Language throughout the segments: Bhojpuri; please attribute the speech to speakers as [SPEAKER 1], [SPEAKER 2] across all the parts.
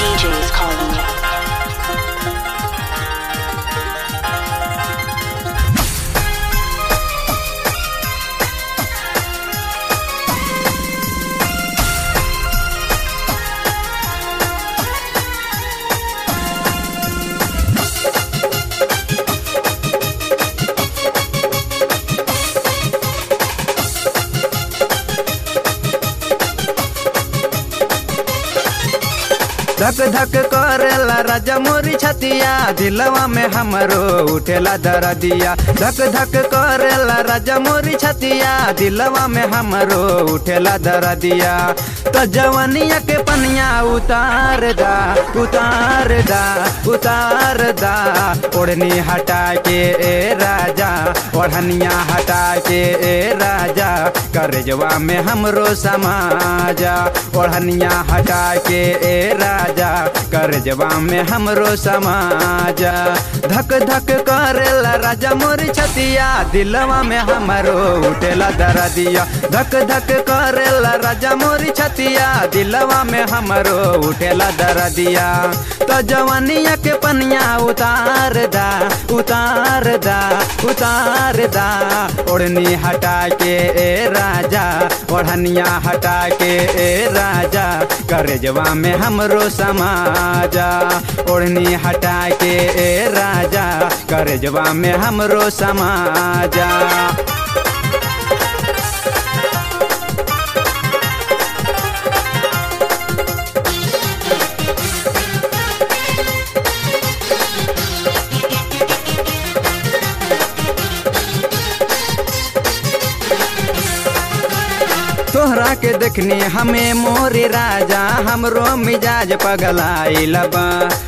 [SPEAKER 1] DJ's calling you.
[SPEAKER 2] धक धक करेला राजा मोरी छतिया दिलवा में हमरो उठेला दरदिया धक धक करेला राजा मोरी छतिया दिलवा में हमरो उठेला दरदिया तो जवनिया के पनिया उतार दा उतार दा उतार दा ओढ़नी हटा के ए राजा ओढ़निया हटा के ए राजा करजवा में हमरो समाजा ओढ़निया हटा के ए राजा करजवा में हमरो समाजा धक धक करेला राजा मोर छतिया दिलवा में हमरो उठेला दरदिया धक धक करेला राजा मोर छतिया दिलवा में हमरो उठेला दरदिया तो जवानिया के पनिया उतार दा उतार दा उतार दा ओढ़नी हटा के ए राजा ओढ़निया हटा के ए राजा करजवा में हमरो समाजा ओढ़नी हटा के ए राजा करजवा में हमरो समाजा तोहरा के देखनी हमें मोरे राजा हमरो मिजाज पगलाइल बा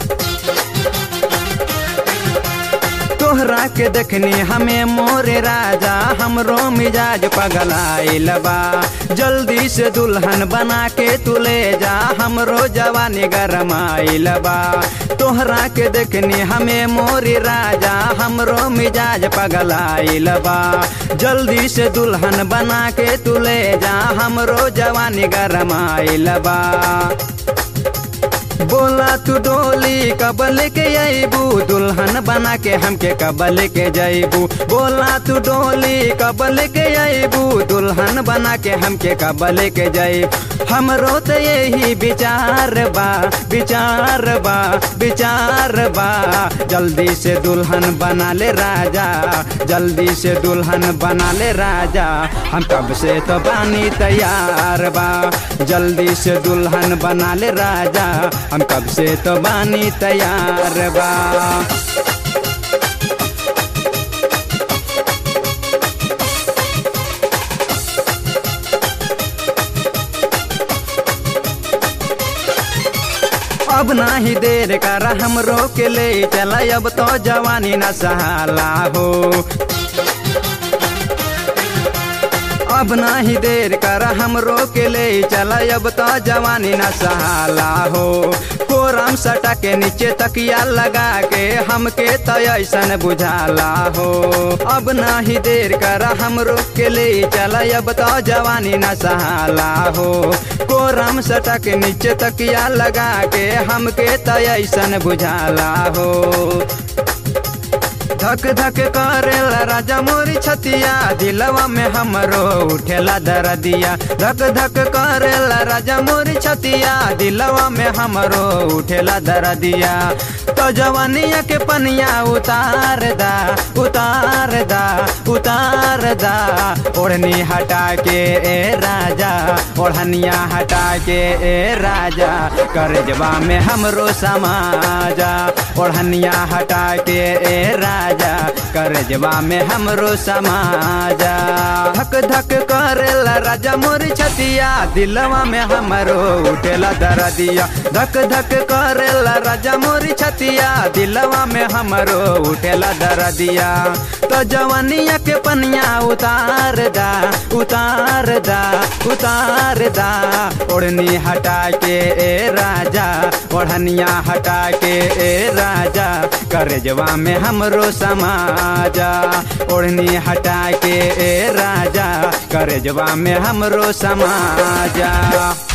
[SPEAKER 2] तोहरा के देखनी हमें मोरे राजा हमरो मिजाज पगलाइल बा जल्दी से दुल्हन बना के तू ले जा हमरो जवानी गरमाइल बा तोहरा के देखनी हमें मोरी राजा हमरो मिजाज पगलाइल बा जल्दी से दुल्हन बना के तू ले जा हमरो जवानी गरमाइल बा बोला तू डोली कबल के अबू दुल्हन बना के हमके कबल के जैबू बोला तू डोली कबल के अबू दुल्हन बना के हमके कबल के जैब हमरो तो यही विचार बा विचार बा विचार बा जल्दी से दुल्हन बना ले राजा जल्दी से दुल्हन बना ले राजा हम कब से तो बानी तैयार बा जल्दी से दुल्हन बना ले राजा हम कब से तो बानी तैयार बा अब नाही देर कर हम रोक ले चला अब तो जवानी न सहाला हो अब नाही देर कर हम रोक ले चला अब तो जवानी न सहाला हो कोरम सटा के नीचे तकिया लगा के हमके तो ऐसन बुझाला हो अब नाही देर कर हम रोक के ले चला अब तो जवानी न सहाला हो कोरम सटा के नीचे तकिया लगा के हमके तो ऐसन बुझाला हो धक धक करेला राजा मोरी छतिया दिलवा में हमरो उठेला दरदिया धक धक करेला राजा मोरी छतिया दिलवा में हमरो उठेला दरदिया तो जवानिया के पनिया उतार दा उतार दा उतार दा ओढ़नी हटा के ए राजा ओढ़निया हटा के ए राजा करजवा में हमरो समाजा ओढ़निया हटा के ए राजा करजवा में हमरो समाजा धक धक करेला राजा मोर छतिया दिलवा में हमरो उठेला दरदिया धक धक करेला राजा मोर छतिया दिलवा में हमरो उठेला दरदिया तो जवानिया के पनिया उतार दा उतार दा उतार दा ओढ़नी हटा के ए राजा ओढ़निया हटा के ए राजा करजवा में हमरो समाजा ओढ़नी हटा के ए राजा करजवा में हमरो समाजा